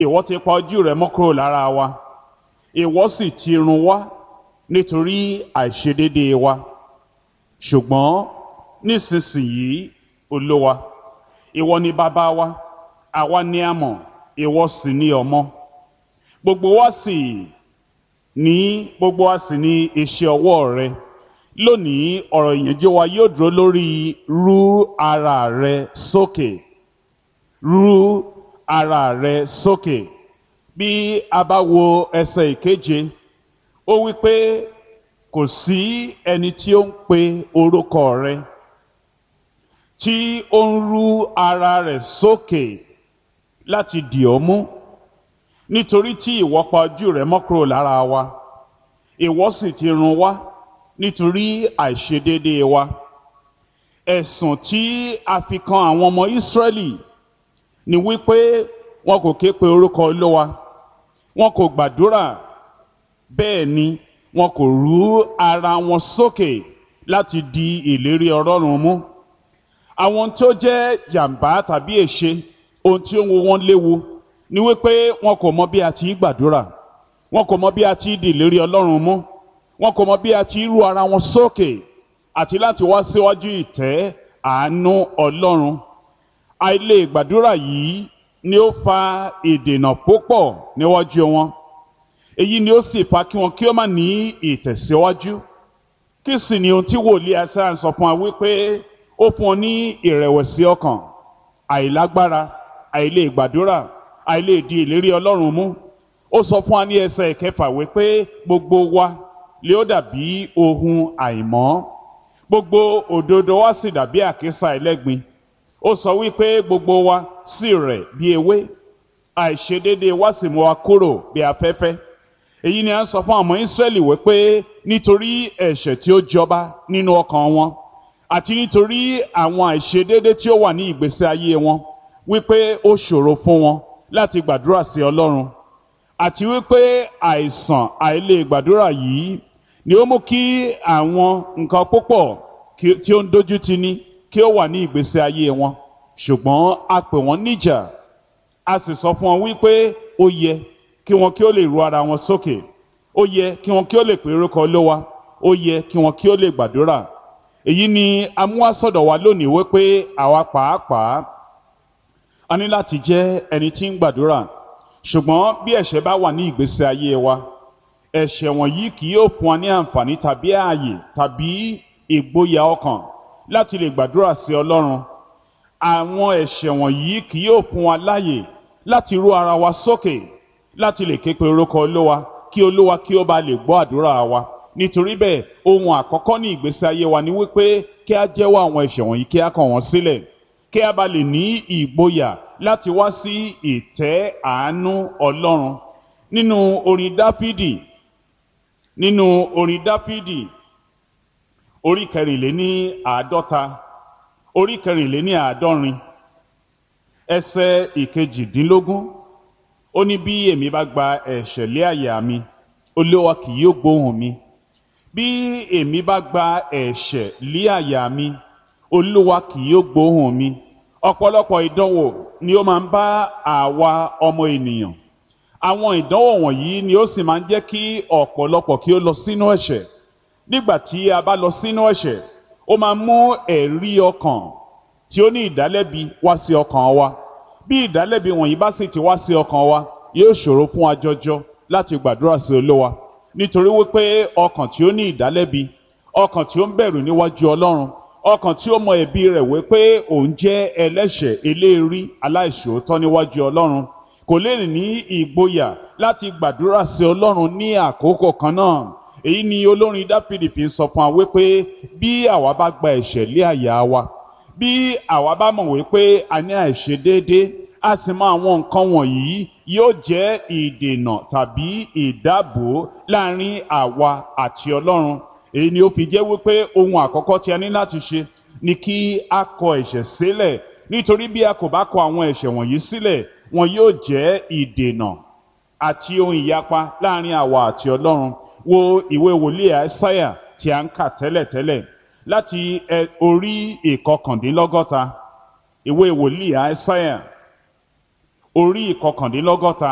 ìwọ ti pa ojú rẹ mọ́ kúrò lára wa ìwọ sì ti run wá nítorí àìṣedéédéé wa ṣùgbọ́n nísinsìnyí olówa ìwọ ni bàbá wa àwa ni a mọ̀ ìwọ sì ni ọmọ gbogbo wa sì ní gbogbo wa sì ní iṣẹ́ ọwọ́ rẹ lónìí ọ̀rọ̀ ìyànjú wa yóò dúró lórí rú ara rẹ sókè rú ara rẹ sókè bí a bá wo ẹsẹ̀ ìkeje ó wí pé kò sí ẹni tí ó ń pe orúkọ rẹ tí ó ń rú ara rẹ̀ sókè láti dì ọ́ mú nítorí tí ìwọ pa ojú rẹ mọ́ kúrò lára wa ìwọ sì ti run wá nítorí àìṣedéédéé wa ẹ̀sùn tí a fi kan àwọn ọmọ Ísírẹ́lì ni wípé wọn kò ké pe orúkọ Olúwa wọn kò gbàdúrà bẹ́ẹ̀ ni wọn kò rú ara wọn sókè láti di ìlérí Ọlọ́run mú àwọn tó jẹ́ jàǹbá tàbí èṣe ohun tí ó ń wo wọn léwu ni wípé wọn kò mọ bí a ti gbàdúrà wọn kò mọ bí a ti di ìlérí Ọlọ́run mú wọn kò mọ bí a ti rú ara wọn sókè àti láti wá síwájú ìtẹ́ àánú Ọlọ́run àìlè gbàdúrà yìí ni ó fa ìdènà púpọ̀ níwájú wọn èyí ni ó sì fa kí wọn kí ó má ní ìtẹ̀síwájú kí sì ni ohun tí wòlíì Aísáyà sọ fún wa wípé ó fún ọ ní ìrẹ̀wẹ̀sì ọkàn àìlágbára àìlè gbàdúrà àìlè di ìlérí Ọlọ́run mú ó sọ fún wa ní ẹsẹ̀ ìkẹfà wípé gbogbo wa lè ó dàbí ohun àìmọ́ gbogbo òdodo wa sì dàbí àkísà ẹlẹ́gbin ó sọ wípé gbogbo wa sì rẹ̀ bí ewé àìṣedéédé wa sì mú wa kúrò bí afẹ́fẹ́ èyí ni a ń sọ fún àwọn Ísírẹ́lì wípé nítorí ẹ̀ṣẹ̀ tí ó jọba nínú ọkàn wọn àti nítorí àwọn àìṣedéédé tí ó wà ní ìgbésí ayé wọn wípé ó ṣòro fún wọn láti gbàdúrà sí Ọlọ́run àti wípé àìsàn àìlè gbàdúrà yìí ni ó mú kí àwọn nǹkan púpọ̀ tí ó ń dojú tì ní kí ó wà ní ìgbésí ayé wọn ṣùgbọ́n a pè wọ́n níjà a sì sọ fún wọn wípé ó yẹ kí wọn kí ó lè ru ara wọn sókè ó yẹ kí wọn kí ó lè pè orúkọ Olúwa ó yẹ kí wọn kí ó lè gbàdúrà èyí ni amúhásọ̀dọ̀ wa lónìí wípé àwa pàápàá a ní láti jẹ́ ẹni tí ń gbàdúrà ṣùgbọ́n bí ẹ̀ṣẹ̀ bá wà ní ìgbésí ayé wa ẹ̀ṣẹ̀ wọ̀nyí kì yóò fún wa ní àǹfààní tàbí ààyè tàbí ìgboyà ọkàn láti lè gbàdúrà sí Ọlọ́run àwọn ẹ̀ṣẹ̀ wọ̀nyí kì yóò fún wa láàyè láti rú ara wa sókè láti lè ké pe orúkọ Olúwa kí Olúwa kí ó bá lè gbọ́ àdúrà wa nítorí bẹ́ẹ̀ ohun àkọ́kọ́ ní ìgbésí ayé wa ni wípé kí a jẹ́wọ́ àwọn ẹ̀ṣẹ̀ wọ̀nyí kí a kọ̀ wọ́n sílẹ̀ kí a bá lè ní ìgboyà láti wá sí ìtẹ́ àánú Ọlọ́run nínú orin Dáfídì nínú orin Dáfídì orí kẹrìnléní àádọ́ta orí kẹrìnléní àádọ́rin ẹsẹ̀ ìkejìdínlógún ó ní bí èmi bá gba ẹ̀ṣẹ̀ lé àyà mi Olúwa kì yóò gbóhùn mi bí èmi bá gba ẹ̀ṣẹ̀ lé àyà mi Olúwa kì yóò gbóhùn mi ọ̀pọ̀lọpọ̀ ìdánwò ni ó máa ń bá àwa ọmọ ènìyàn àwọn ìdánwò wọ̀nyí ni ó sì máa ń jẹ́ kí ọ̀pọ̀lọpọ̀ kí ó lọ sínú ẹ̀ṣẹ̀ nígbà tí a bá lọ sínú ẹ̀ṣẹ̀ ó máa mú ẹ̀rí ọkàn tí ó ní ìdálẹ́bi wá sí ọkàn wa bí ìdálẹ́bi wọ̀nyí bá sì ti wá sí ọkàn wa yóò ṣòro fún wa jọjọ láti gbàdúrà sí Olúwa nítorí wípé ọkàn tí ó ní ìdálẹ́bi ọkàn tí ó ń bẹ̀rù níwájú Ọlọ́run ọkàn tí ó mọ ẹ̀bi rẹ̀ wípé òun jẹ́ ẹlẹ́ṣẹ̀ eléèrí aláìṣòótọ́ níwájú Ọlọ́run kò lè ní ìgboyà láti gbàdúrà sí Ọlọ́run ní àkókò kan náà èyí ni olórin Dáfídì fi ń sọ fún wa wípé bí àwa bá gba ẹ̀ṣẹ̀ lé àyà wa bí àwa bá mọ̀ wípé a ní àìṣedéédé a sì mọ àwọn nǹkan wọ̀nyí yóò jẹ́ ìdènà tàbí ìdáàbò láàrin àwa àti Ọlọ́run èyí ni ó fi jẹ́ wípé ohun àkọ́kọ́ tí a ní láti ṣe ni kí a kọ ẹ̀ṣẹ̀ sílẹ̀ nítorí bí a kò bá kọ àwọn ẹ̀ṣẹ̀ wọ̀nyí sílẹ̀ wọn yóò jẹ́ ìdènà àti ohun ìyapa láàrin àwa àti Ọlọ́run wo ìwé wòlíì Àìsáyà tí a ń kà tẹ́lẹ̀tẹ́lẹ̀ láti orí ìkọkàndínlọ́gọ́ta ìwé wòlíì Àìsáyà orí ìkọkàndínlọ́gọ́ta